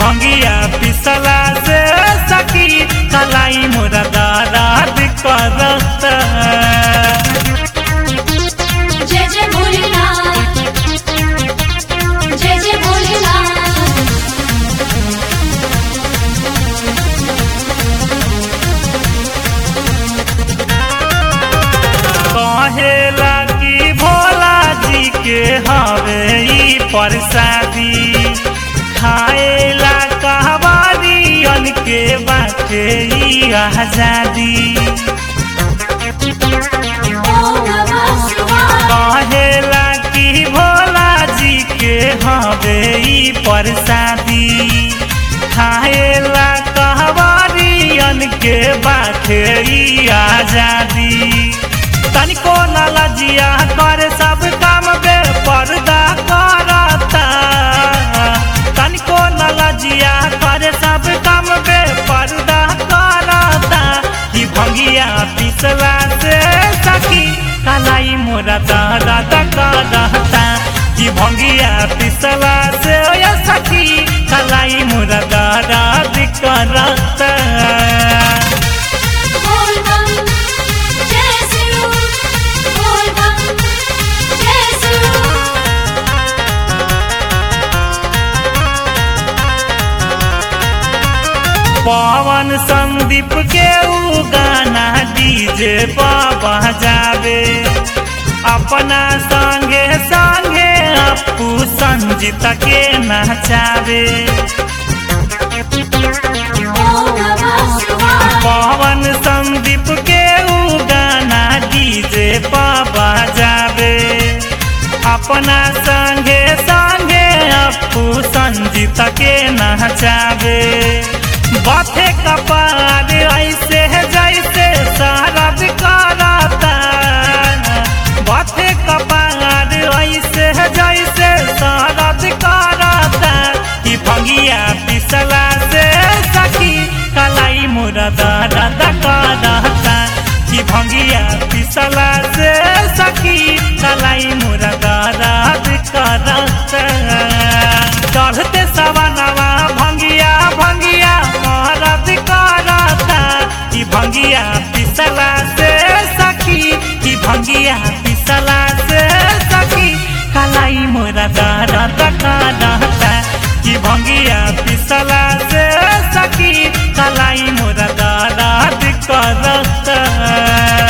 भंगिया पिसला से सखी कलाई मोरा दर्द करता जय जय भोलेनाथ जय जय भोलेनाथ कहेला कि भोला जी के हवे ई प्रसादी खाएला कहवारियन के बाटे ई आजादी ओम नमः शिवाय कहेला कि भोला जी के हवे ई प्रसादी खाएला कहवारियन के बाटे ई आजादी तनिको न लजिया कर सब काम बे पर्दा करता तनिको न लजिया कर सब काम बे पर्दा करता कि भंगिया पिसला से सखी कलाई मोरा दादा करता कि भंगिया पिसला से ओ सखी कलाई मोरा दादा करता बोल बम जय शिव बोल बम जय शिव पवन संदीप के ऊ गाना डीजे बाबा जावे अपना संगे संगे अपू संजीत के नचावे ओम नमः शिवाय पवन संदीप के ऊ गाना डीजे बाबा जावे अपना संगे संगे अपू संजीत के नचावे बाथे कपार ऐसे जैसे शारद करता बाथे कपार ऐसे जैसे शारद करता कि भंगिया पिसला से सखी कलाई मोरा दादा करता कि भंगिया पिसला से सखी कलाई मोरा दादा करता चढ़ते सवनवा भंगिया भंगिया महाराज करता कि भंगिया पिसला से सखी कि भंगिया पिसला से सखी कलाई मोरा दादा करता कि भंगिया पिसला से सखी कलाई मोरा दादा करता